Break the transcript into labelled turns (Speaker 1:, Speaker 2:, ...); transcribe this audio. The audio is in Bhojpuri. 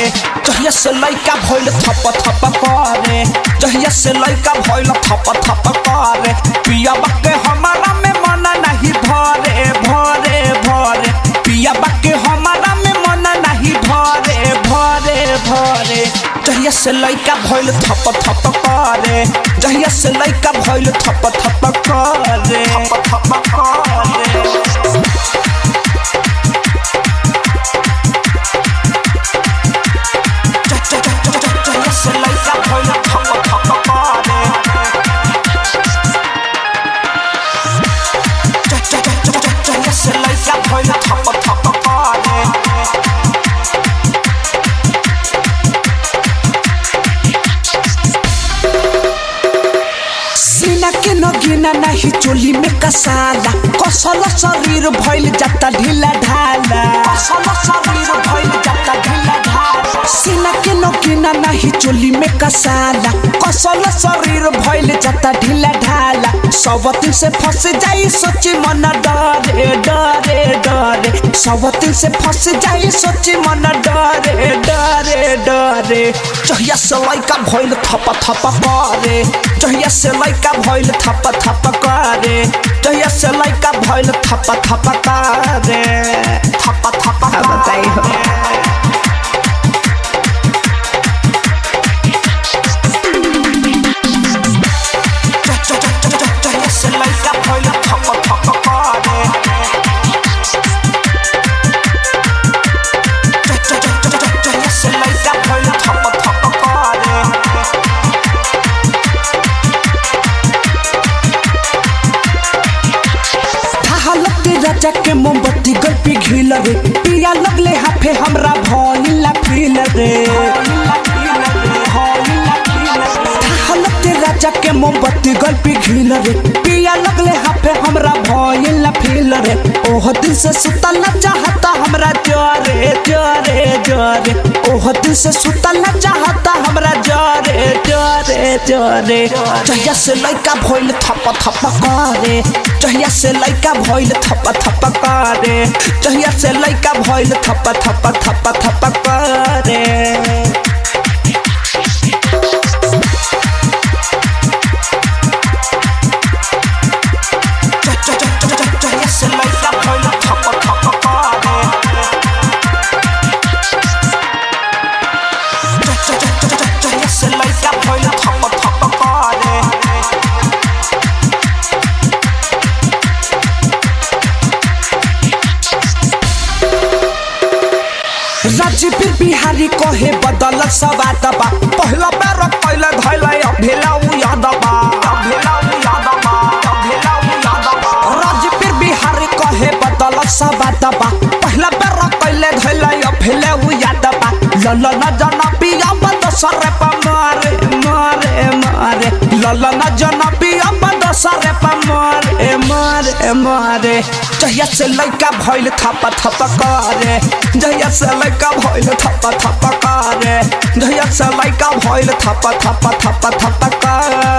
Speaker 1: जहिया से लइका भइल थप थप करे जहिया से लइका भइल थप थप करे पिया के हमारा में मन नहीं भरे भरे भरे पिया के हमारा में मन नहीं भरे भरे भरे जहिया से लइका भइल थप थप करे जहिया से लइका भइल थप थप करे थप थप करे जहिया से लइका भइल थप थप करे जहिया से लइका भइल थप थप करे सीना के नगीना नहीं चोली में कसाला कसल शरीर भइल जाता ढीला ढाला कसल शरीर भइल जाता ढीला ढाला सीना के नगीना नहीं चोली में कसाला कसल शरीर भइल जाता ढीला ढाला सबतिन से फंस जाई सोची मन डरे डरे डरे सबतिन से फंस जाई सोची मन डरे डरे डरे जहिया से लइका भइल थप थप करे जहिया से लइका भइल थप थप करे जहिया से लइका भइल थप थप करे थप थप
Speaker 2: बताई हो।
Speaker 1: जहिया से लइका भइल थप थप करे जहिया से लइका भइल थप थप करे हालत राजा के मोमबत्ती गल पे घिल रे पिया लगले हाफे हमरा भइला फील रे हालत राजा के मोमबत्ती गल पे घिल रे पिया लगले हाफे हमरा भइला फील रे ओह दिल से सुतल न चाहता हमरा जरे जरे जरे ओह दिल से सुतल न चाहता हमरा जरे जरे जरे जहिया से लइका भइल थप थप करे जहिया से लइका भइल थप थप करे जहिया से लइका भइल थप थप थप थप करे जहिया से लइका भइल थप थप करे जहिया से लइका भइल थप थप करे राजीव बिहारी कहे बदल सवात बा पहिला बेर पहिले धैले अभेला उ याद बा अभेला उ याद बा अभेला उ याद बा राजीव बिहारी कहे बदल सवात बा पहिला बेर पहिले धैले अभेला उ याद बा लल न जन पिया बद सरे प मारे मारे मारे लल न जन पिया बद सरे प मारे मारे मारे जहिया से लइका भइल थप थप करे जहिया से लइका भइल थप थप करे जहिया से लइका भइल थप थप थप थप करे